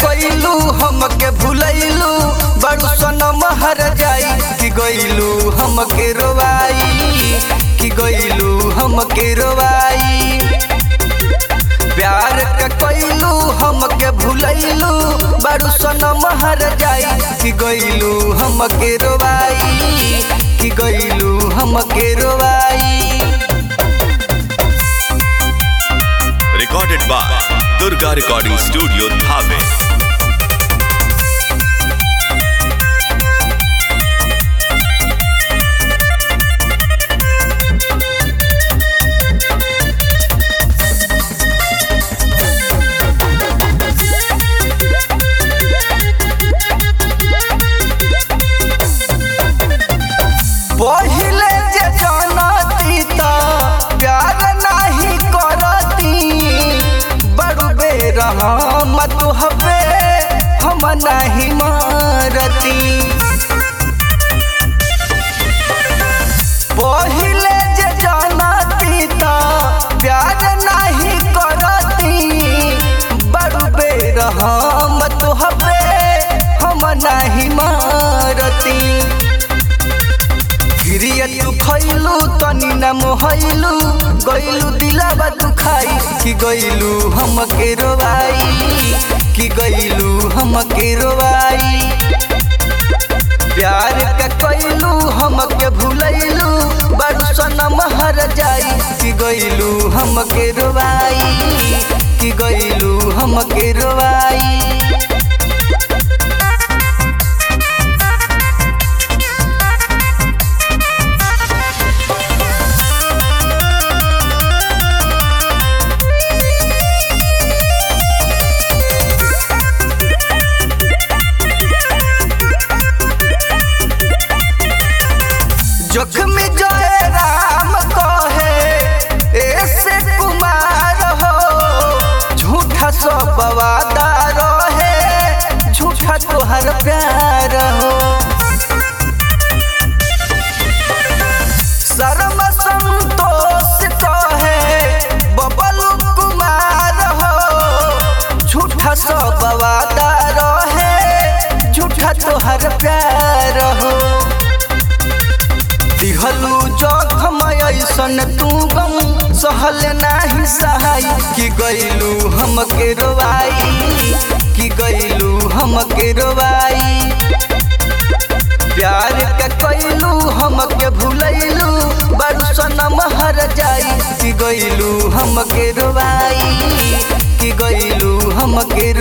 कइलू हमके भुलैलू बड़ू सनम हर जाई कि गइलू हमके रोवाई कि गइलू हमके रोवाई प्यार के कइलू हमके भुलैलू बड़ू सनम हर जाई कि गइलू हमके रोवाई कि गइलू हमके रोवाई Recorded by Durga Recording Studio, Dhave. पहिले जे जानती त प्यार नाही करती बड़ू बेर हम तुहबे हम नाही मारती पहिले जे जानती त प्यार नाही करती बड़ू बेर हम तुहबे हम नाही मारती गिरिया तू खैलू तनी न मोहैलू गइलू दिलावा दुखाई कि गइलू हमके रोवाई कि गइलू हमके रोवाई प्यार के कइलू हमके भुलैलू बड़ू सनम हर जाई कि गइलू हमके रोवाई कि गइलू हमके रोवाई जोखमी जय राम कहे ऐसे कुमार हो झूठा सब वादा रहे झूठा तोहर प्यार हो शर्म संतोष कहे बबलू कुमार हो झूठा सब वादा रहे झूठा तोहर प्यार हो दिहलू जखम ऐसन तू गम सहल नाही सहाय कि गइलू हमके रोवाई कि गइलू हमके रोवाई प्यार के कइलू हमके भुलैलू बड़ू सनम हर जाई कि गइलू हमके रोवाई कि गइलू हमके